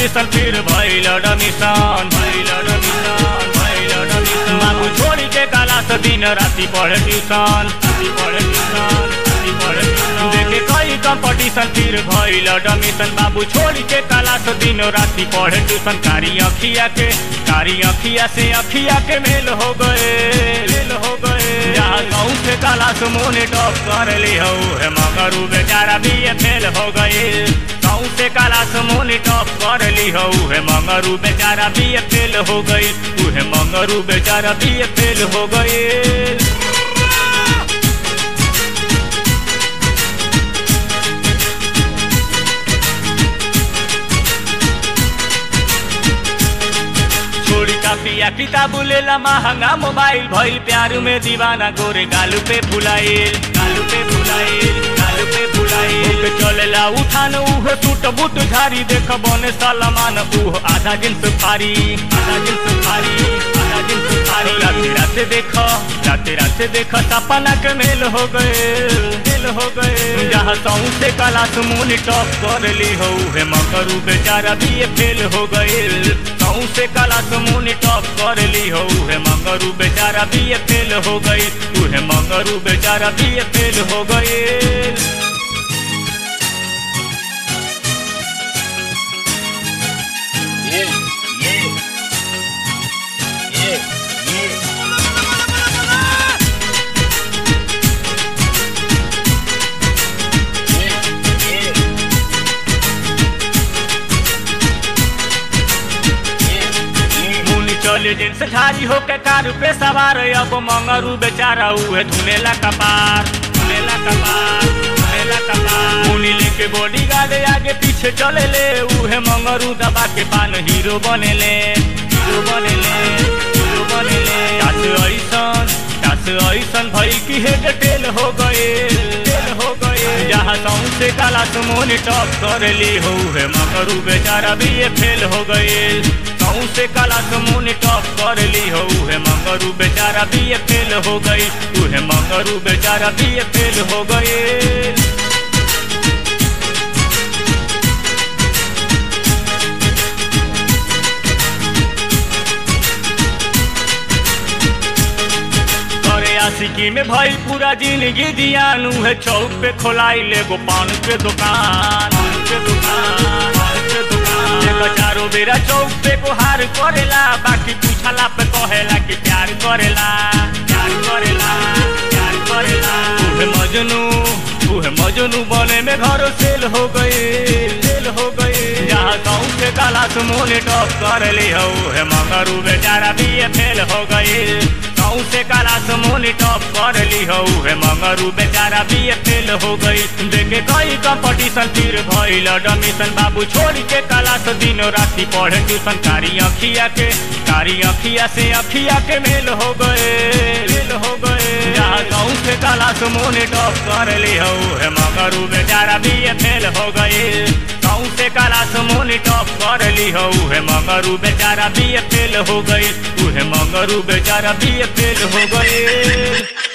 Admission फिर भइल admission भइल एडमिशन भइल एडमिशन बाबू छोड़ी के काला से दिन राति पढ़े ट्यूशन राति पढ़े ट्यूशन राति पढ़े ट्यूशन देखे कई कंपटीशन फिर भइल एडमिशन बाबू छोड़ी के काला से दिन राति पढ़े ट्यूशन कारी अखिया के कारी अखिया से अखिया के मेल हो गए मेल हो गए जहाँ गाँव से काला से मोने टॉप कर ली हो है मगर उ बेचारा भी ये फेल हो गए गाँव से काला से मोने टॉप कर ली हो है मगर उ बेचारा भी ये फेल हो गई उ है मगर उ बेचारा भी ये फेल हो गए छोड़ी कापिया किताब लेला महंगा मोबाइल भइल प्यार में दीवाना गोरे गालू पे फुलाइल गालू पे फुलाइल गालू पे फुलाइल ओके चलेला उठान उह टूट बूट झारी देख बने सलमान उह आधा जिन्स फारी आधा जिन्स फारी आधा जिन्स फारी राते राते देख राते राते देख सपना के मेल हो गए मेल हो गए जहाँ सऊ से कला सुमून टॉप कर ली हो है मकरू बेचारा भी ये फेल हो गए कहूँ से काला समून टॉप कर ली हो है मंगरू बेचारा भी ये फेल हो गई तू है मंगरू बेचारा भी ये फेल हो गई Yeah, yeah. Yeah, yeah. Yeah, yeah. Yeah, yeah. मुनी चले जिनस झारी होके कार पे सवार अब मंगरू बेचारा उहे धुनेला कपार धुनेला कपार धुनेला कपार मुनी लेके बॉडी गार्ड आगे पीछे चले ले उहे मंगरू दबा के पान हीरो बनेले हीरो बनेले हीरो बनेले कास ऐसन कास ऐसन भई की हेड टेल हो गए टेल हो गए जहाँ सौं से काला सुमोन टॉप कर ली हो है मगरू बेचारा भी ये फेल हो गए कहूँ से काला समून टॉप कर ली हो है मंगरू बेचारा भी ये फेल हो गई तू है मंगरू बेचारा भी ये फेल हो गए करे आशिकी में भाई पूरा जिंदगी जियानू है चौक पे खोलाई ले गो पान के दुकान पान के दुकान पान के दुकान देखो चारों बेरा चौक पे गुहार करेला बाकी पूछला पे कहेला कि प्यार करेला प्यार करेला प्यार करेला उहे मजनू उहे मजनू बने में घर सेल हो गए सेल हो गए जहाँ गाँव के काला सुमोने टॉप कर ली हो है मगरू बेचारा भी ये फेल हो गई गाँव से काला समून टॉप कर ली हो है मगरू बेचारा भी ये फेल हो गई देखे कई कंपटीशन फिर भइल एडमिशन बाबू छोड़ के काला से दिनो राति पढ़े ट्यूशन कारी अखिया के कारी अखिया से अखिया के मेल हो गए मेल हो गए जहाँ गाँव से काला समून टॉप कर ली हो है मगरू बेचारा भी ये फेल हो गई गाँव से काला समून टॉप कर ली हो है मगरू बेचारा भी ये फेल हो गई तू है मगरू बेचारा भी ये फेल हो गए